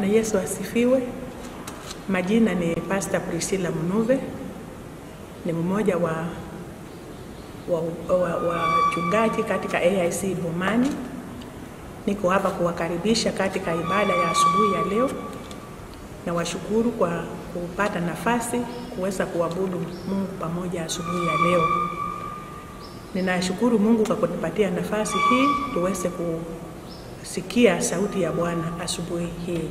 Bwana Yesu asifiwe. Majina ni Pastor Priscilla Mnuve, ni mmoja wa wachungaji wa, wa katika AIC Bomani. Niko hapa kuwakaribisha katika ibada ya asubuhi ya leo, na washukuru kwa kupata nafasi kuweza kuabudu Mungu pamoja asubuhi ya leo. Ninashukuru Mungu kwa kunipatia nafasi hii tuweze kusikia sauti ya Bwana asubuhi hii.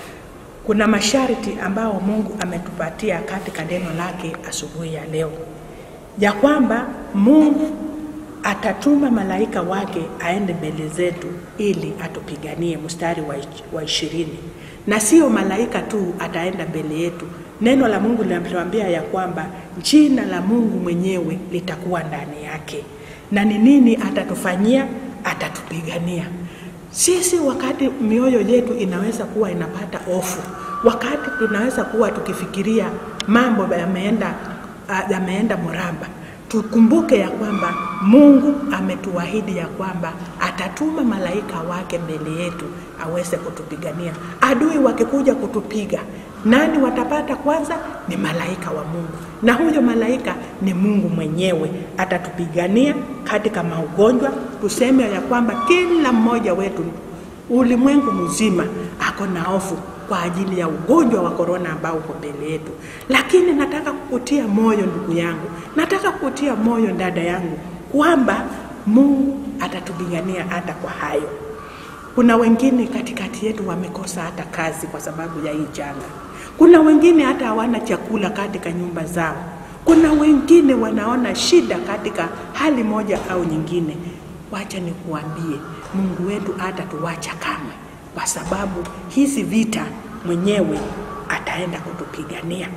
Kuna masharti ambao Mungu ametupatia katika neno lake asubuhi ya leo, ya kwamba Mungu atatuma malaika wake aende mbele zetu ili atupiganie, mstari wa ishirini. Na sio malaika tu ataenda mbele yetu, neno la Mungu linatuambia ya kwamba jina la Mungu mwenyewe litakuwa ndani yake. Na ni nini atatufanyia? Atatupigania sisi. Wakati mioyo yetu inaweza kuwa inapata hofu, wakati tunaweza kuwa tukifikiria mambo yameenda yameenda mramba, tukumbuke ya kwamba Mungu ametuahidi ya kwamba atatuma malaika wake mbele yetu aweze kutupigania. Adui wakikuja kutupiga, nani watapata kwanza? Ni malaika wa Mungu, na huyo malaika ni Mungu mwenyewe. Atatupigania katika maugonjwa. Tuseme ya kwamba kila mmoja wetu ulimwengu mzima ako na hofu kwa ajili ya ugonjwa wa korona ambao uko mbele yetu, lakini nataka kukutia moyo ndugu yangu, nataka kukutia moyo dada yangu kwamba Mungu atatupigania hata kwa hayo. Kuna wengine katikati yetu wamekosa hata kazi kwa sababu ya hii janga. Kuna wengine hata hawana chakula katika nyumba zao. Kuna wengine wanaona shida katika hali moja au nyingine. Wacha nikuambie, Mungu wetu hatatuacha kamwe, kwa sababu hizi vita mwenyewe ataenda kutupigania.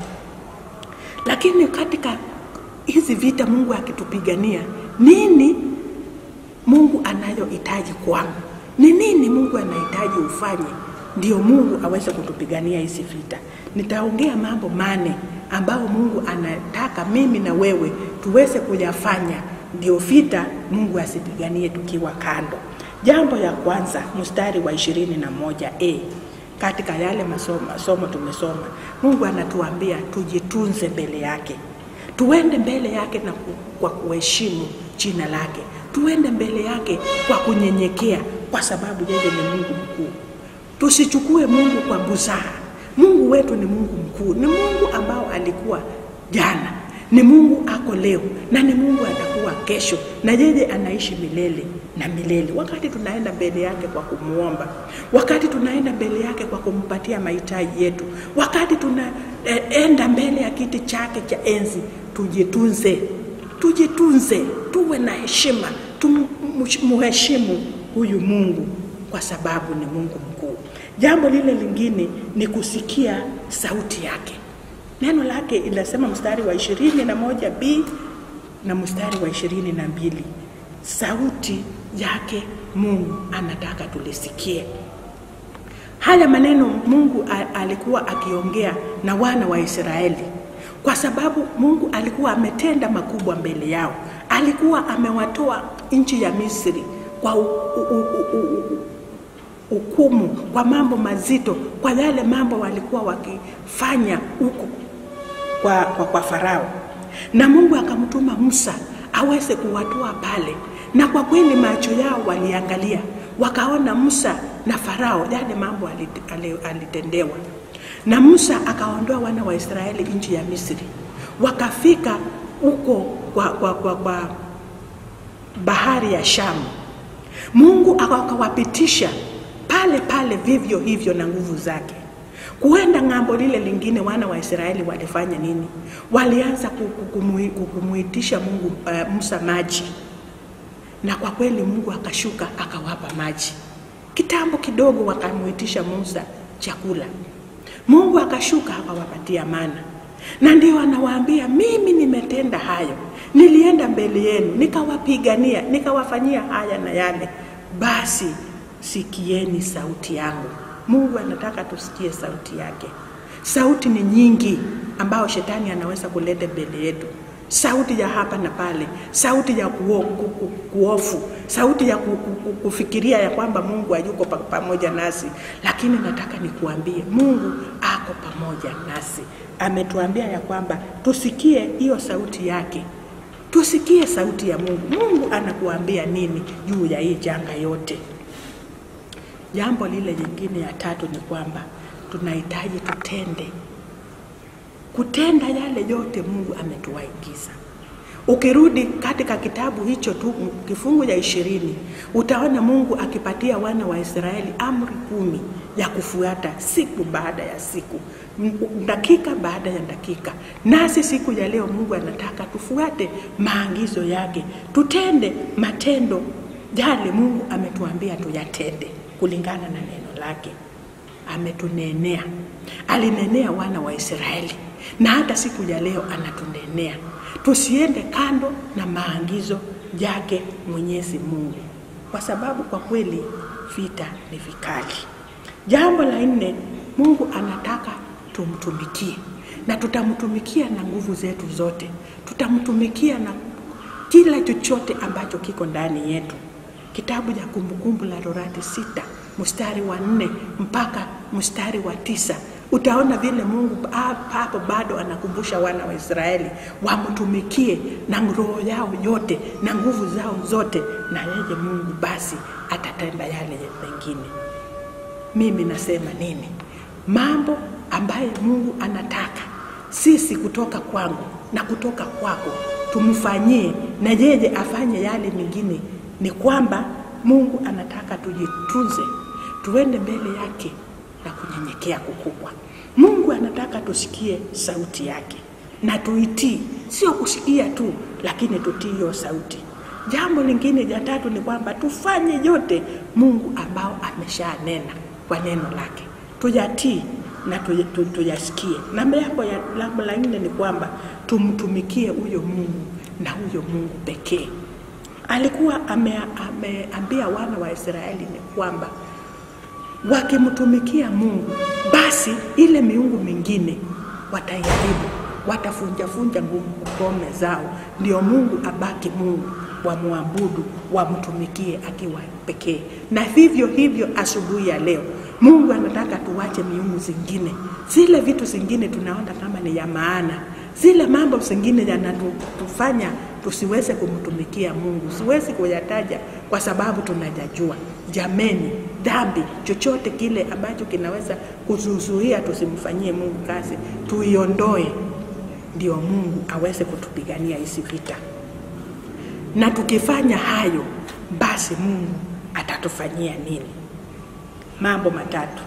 Lakini katika hizi vita Mungu akitupigania, nini Mungu anayohitaji kwangu? Ni nini Mungu anahitaji ufanye ndio Mungu aweze kutupigania hizi vita? Nitaongea mambo mane ambayo Mungu anataka mimi na wewe tuweze kuyafanya ndio vita Mungu asipiganie tukiwa kando. Jambo ya kwanza, mstari wa ishirini na moja e katika yale masomo, masomo tumesoma, Mungu anatuambia tujitunze mbele yake, tuende mbele yake na ku, kwa kuheshimu jina lake, tuende mbele yake kwa kunyenyekea, kwa sababu yeye ni Mungu mkuu. Tusichukue Mungu kwa busara. Mungu wetu ni Mungu mkuu, ni Mungu ambao alikuwa jana, ni Mungu ako leo na ni Mungu atakuwa kesho, na yeye anaishi milele na milele. Wakati tunaenda mbele yake kwa kumuomba, wakati tunaenda mbele yake kwa kumpatia mahitaji yetu, wakati tunaenda mbele ya kiti chake cha enzi, tujitunze, tujitunze, tuwe na heshima, tumuheshimu huyu Mungu kwa sababu ni Mungu mkuu. Jambo lile lingine ni kusikia sauti yake. Neno lake inasema mstari wa ishirini na moja b na mstari wa ishirini na mbili sauti yake Mungu anataka tulisikie. Haya maneno Mungu alikuwa akiongea na wana wa Israeli kwa sababu Mungu alikuwa ametenda makubwa mbele yao. Alikuwa amewatoa nchi ya Misri kwa u, u, u, u, u, hukumu, kwa mambo mazito, kwa yale mambo walikuwa wakifanya huko kwa, kwa, kwa Farao, na Mungu akamtuma Musa aweze kuwatoa pale, na kwa kweli macho yao waliangalia, wakaona Musa na Farao yale mambo alitendewa, na Musa akaondoa wana wa Israeli nchi ya Misri, wakafika huko kwa, kwa, kwa, kwa bahari ya Shamu. Mungu akawapitisha pale pale vivyo hivyo na nguvu zake. Kuenda ng'ambo lile lingine, wana wa Israeli walifanya nini? Walianza kumuitisha Mungu uh, Musa maji, na kwa kweli Mungu akashuka akawapa maji. Kitambo kidogo wakamuitisha Musa chakula, Mungu akashuka akawapatia mana, na ndio anawaambia mimi nimetenda hayo, nilienda mbele yenu nikawapigania, nikawafanyia haya na yale, basi sikieni sauti yangu. Mungu anataka tusikie sauti yake. Sauti ni nyingi ambao shetani anaweza kuleta mbele yetu, sauti ya hapa na pale, sauti ya kuo, ku, ku, kuofu, sauti ya ku, ku, ku, kufikiria ya kwamba Mungu hayuko pa, pamoja nasi. Lakini nataka nikuambie Mungu ako pamoja nasi. Ametuambia ya kwamba tusikie hiyo sauti yake, tusikie sauti ya Mungu. Mungu anakuambia nini juu ya hii janga yote? Jambo lile jingine ya tatu ni kwamba tunahitaji tutende kutenda yale yote Mungu ametuagiza. Ukirudi katika kitabu hicho tu kifungu ya ishirini utaona Mungu akipatia wana wa Israeli amri kumi ya kufuata siku baada ya siku, m- dakika baada ya dakika. Nasi siku ya leo Mungu anataka tufuate maagizo yake, tutende matendo yale Mungu ametuambia tuyatende kulingana na neno lake ametunenea. Alinenea wana wa Israeli na hata siku ya leo anatunenea tusiende kando na maagizo yake Mwenyezi Mungu, kwa sababu kwa kweli vita ni vikali. Jambo la nne, Mungu anataka tumtumikie na tutamtumikia na nguvu zetu zote, tutamtumikia na kila chochote ambacho kiko ndani yetu. Kitabu cha Kumbukumbu la Torati sita mstari wa nne mpaka mstari wa tisa utaona vile Mungu hapo bado anakumbusha wana wa Israeli wamtumikie na roho yao yote na nguvu zao zote, na yeye Mungu basi atatenda yale mengine. Mimi nasema nini? Mambo ambayo Mungu anataka sisi kutoka kwangu na kutoka kwako tumfanyie, na yeye afanye yale mengine, ni kwamba Mungu anataka tujitunze, tuende mbele yake na kunyenyekea kukubwa. Mungu anataka tusikie sauti yake na tuitii, sio kusikia tu, lakini tutii hiyo sauti. Jambo lingine la tatu ni kwamba tufanye yote Mungu ambao ameshanena kwa neno lake, tuyatii na tuy- tu- tuyasikie. Na jambo ya jambo la nne ni kwamba tumtumikie huyo Mungu na huyo Mungu pekee. Alikuwa ame- ameambia wana wa Israeli ni kwamba wakimtumikia Mungu, basi ile miungu mingine wataiharibu, watafunjafunja ngome zao, ndio Mungu abaki Mungu, wamwabudu, wamtumikie akiwa pekee. Na vivyo hivyo, asubuhi ya leo Mungu anataka tuwache miungu zingine, zile vitu zingine tunaona kama ni ya maana, zile mambo zingine yanatufanya tusiweze kumtumikia Mungu. Siwezi kuyataja kwa sababu tunajajua. Jameni, dhambi chochote kile ambacho kinaweza kuzuzuia tusimfanyie Mungu kazi, tuiondoe, ndio Mungu aweze kutupigania hizi vita. Na tukifanya hayo, basi Mungu atatufanyia nini? Mambo matatu.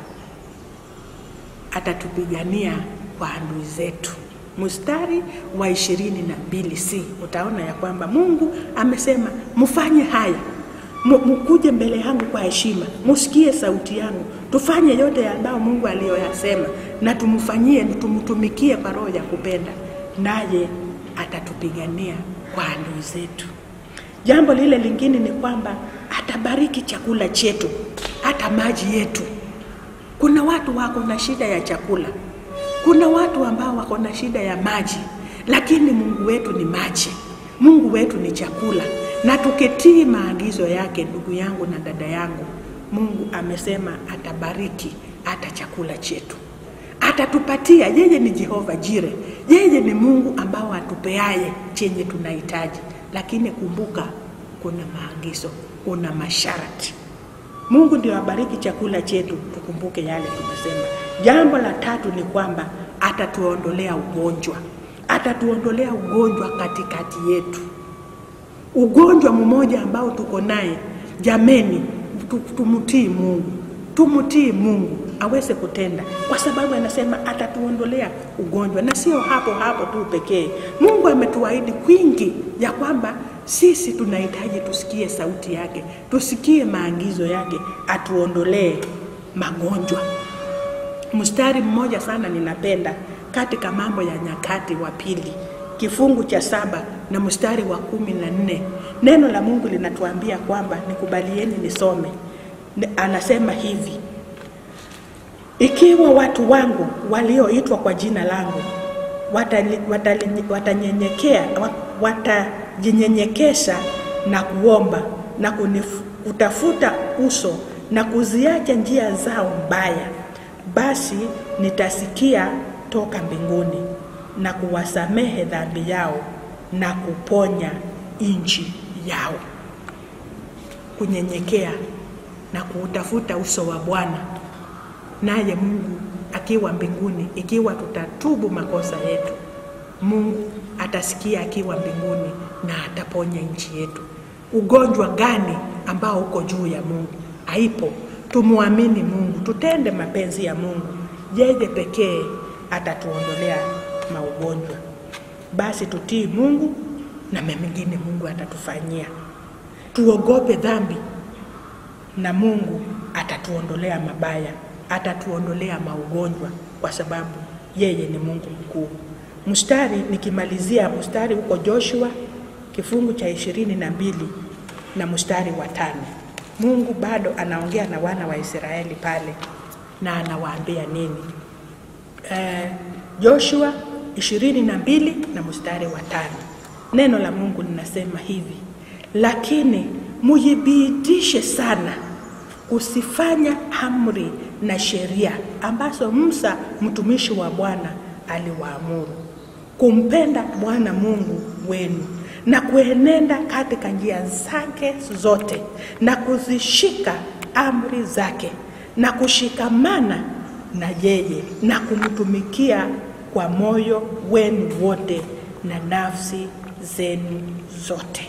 Atatupigania kwa adui zetu. Mstari wa ishirini na mbili c utaona ya kwamba Mungu amesema mfanye haya, mu- mkuje mbele yangu kwa heshima, musikie sauti yangu, tufanye yote ambayo Mungu aliyoyasema, na tumfanyie, tumtumikie kwa roho ya kupenda, naye atatupigania kwa adui zetu. Jambo lile lingine ni kwamba atabariki chakula chetu, hata maji yetu. Kuna watu wako na shida ya chakula, kuna watu ambao wako na shida ya maji, lakini Mungu wetu ni maji, Mungu wetu ni chakula. Na tukitii maagizo yake, ndugu yangu na dada yangu, Mungu amesema atabariki hata chakula chetu, atatupatia. Yeye ni Jehova Jire, yeye ni Mungu ambao atupeaye chenye tunahitaji, lakini kumbuka, kuna maagizo, kuna masharti. Mungu ndio abariki chakula chetu, tukumbuke yale tumesema. Jambo la tatu ni kwamba atatuondolea ugonjwa, atatuondolea ugonjwa katikati yetu. Ugonjwa mmoja ambao tuko naye, jameni, tu- tumtii Mungu, tumtii Mungu aweze kutenda, kwa sababu anasema atatuondolea ugonjwa, na sio hapo hapo tu pekee. Mungu ametuahidi kwingi ya kwamba sisi tunahitaji tusikie sauti yake, tusikie maagizo yake, atuondolee magonjwa. Mstari mmoja sana ninapenda katika Mambo ya Nyakati wa pili kifungu cha saba na mstari wa kumi na nne neno la Mungu linatuambia kwamba, nikubalieni nisome. Ne- Anasema hivi: ikiwa watu wangu walioitwa kwa jina langu watali- watali- watanyenyekea wa- watajinyenyekesha na kuomba na kunif- kutafuta uso na kuziacha njia zao mbaya, basi nitasikia toka mbinguni na kuwasamehe dhambi yao na kuponya nchi yao. Kunyenyekea na kuutafuta uso wa Bwana, naye Mungu akiwa mbinguni, ikiwa tutatubu makosa yetu, Mungu atasikia akiwa mbinguni na ataponya nchi yetu. Ugonjwa gani ambao uko juu ya Mungu? Haipo. Tumwamini Mungu, tutende mapenzi ya Mungu, yeye pekee atatuondolea maugonjwa. Basi tutii Mungu na mengine Mungu atatufanyia. Tuogope dhambi na Mungu atatuondolea mabaya, atatuondolea maugonjwa, kwa sababu yeye ni Mungu mkuu. Mstari nikimalizia, mstari huko Joshua kifungu cha ishirini na mbili na mstari wa tano. Mungu bado anaongea na wana wa Israeli pale na anawaambia nini? Eh, Joshua ishirini na mbili na mstari wa tano. Neno la Mungu linasema hivi: lakini mujibidishe sana kusifanya amri na sheria ambazo Musa mtumishi wa Bwana aliwaamuru, kumpenda Bwana Mungu wenu na kuenenda katika njia zake zote na kuzishika amri zake na kushikamana na yeye na kumtumikia kwa moyo wenu wote na nafsi zenu zote.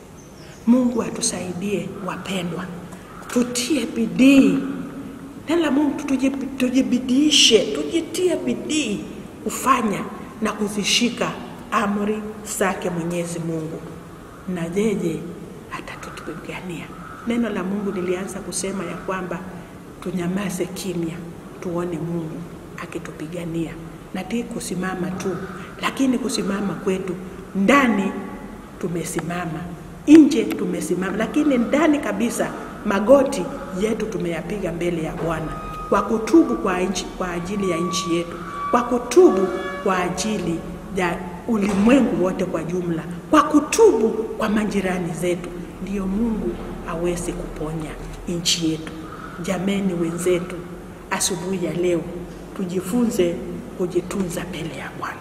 Mungu atusaidie wapendwa, tutie bidii. Neno la Mungu tuji- tujibidiishe, tujitie bidii kufanya na kuzishika amri zake Mwenyezi Mungu, na yeye atatupigania. Neno la Mungu lilianza kusema ya kwamba tunyamaze kimya, tuone Mungu akitupigania, na ti kusimama tu, lakini kusimama kwetu ndani tumesimama, nje tumesimama, lakini ndani kabisa magoti yetu tumeyapiga mbele ya Bwana kwa kutubu kwa, nchi, kwa ajili ya nchi yetu, kwa kutubu kwa ajili ya ulimwengu wote kwa jumla, kwa kutubu kwa majirani zetu, ndiyo Mungu aweze kuponya nchi yetu. Jameni wenzetu, asubuhi ya leo tujifunze kujitunza mbele ya Bwana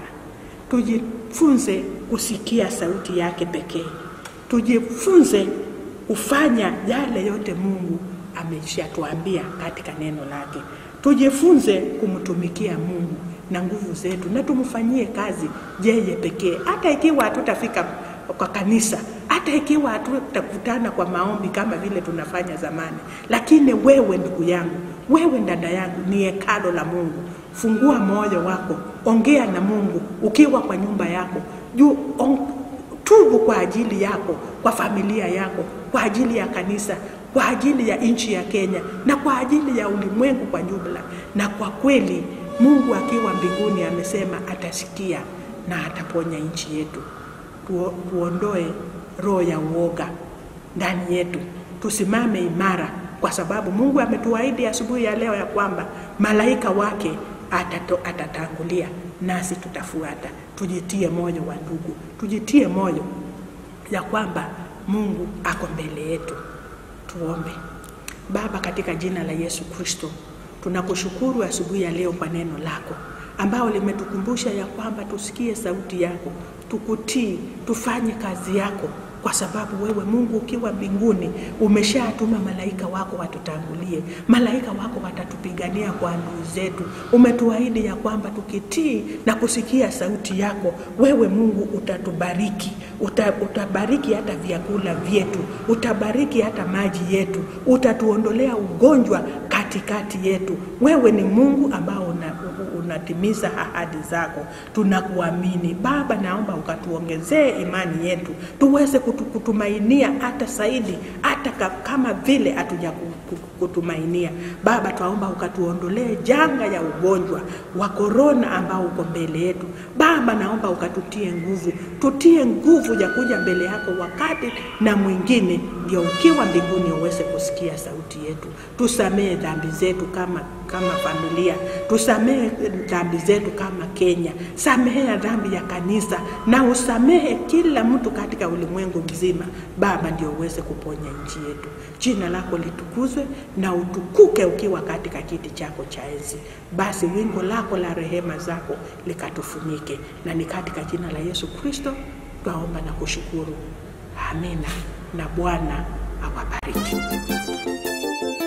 tujifunze kusikia sauti yake pekee, tujifunze kufanya yale yote Mungu ameshatuambia katika neno lake, tujifunze kumtumikia Mungu na nguvu zetu, na tumfanyie kazi yeye pekee, hata ikiwa hatutafika kwa kanisa, hata ikiwa hatutakutana kwa maombi kama vile tunafanya zamani, lakini wewe ndugu yangu, wewe dada yangu, ni hekalo la Mungu. Fungua moyo wako, ongea na Mungu ukiwa kwa nyumba yako juu on, tubu kwa ajili yako, kwa familia yako, kwa ajili ya kanisa, kwa ajili ya nchi ya Kenya na kwa ajili ya ulimwengu kwa jumla. Na kwa kweli Mungu akiwa mbinguni amesema atasikia na ataponya nchi yetu. Tuo, tuondoe roho ya uoga ndani yetu, tusimame imara, kwa sababu Mungu ametuahidi asubuhi ya leo ya kwamba malaika wake atato, atatangulia nasi tutafuata. Tujitie moyo wa ndugu, tujitie moyo ya kwamba Mungu ako mbele yetu. Tuombe. Baba, katika jina la Yesu Kristo, tunakushukuru asubuhi ya leo kwa neno lako ambao limetukumbusha ya kwamba tusikie sauti yako, tukutii, tufanye kazi yako kwa sababu wewe Mungu ukiwa mbinguni umeshatuma malaika wako watutangulie, malaika wako watatupigania kwa adui zetu. Umetuahidi ya kwamba tukitii na kusikia sauti yako, wewe Mungu utatubariki, uta, utabariki hata vyakula vyetu, utabariki hata maji yetu, utatuondolea ugonjwa katikati yetu. Wewe ni Mungu ambao una, unatimiza ahadi zako, tunakuamini Baba. Naomba ukatuongezee imani yetu tuweze kutumainia hata zaidi, hata kama vile hatuja kutumainia Baba. Twaomba ukatuondolee janga ya ugonjwa wa korona ambao uko mbele yetu Baba. Naomba ukatutie nguvu, tutie nguvu ya kuja mbele yako wakati na mwingine, ndio ukiwa mbinguni uweze kusikia sauti yetu. Tusamehe dhambi zetu kama kama familia, tusamehe dhambi zetu kama Kenya, samehea dhambi ya kanisa na usamehe kila mtu katika ulimwengu mzima. Baba, ndio uweze kuponya nchi yetu. Jina lako litukuzwe na utukuke ukiwa katika kiti chako cha enzi. Basi wingo lako la rehema zako likatufunike, na ni katika jina la Yesu Kristo twaomba na kushukuru. Amina, na Bwana awabariki.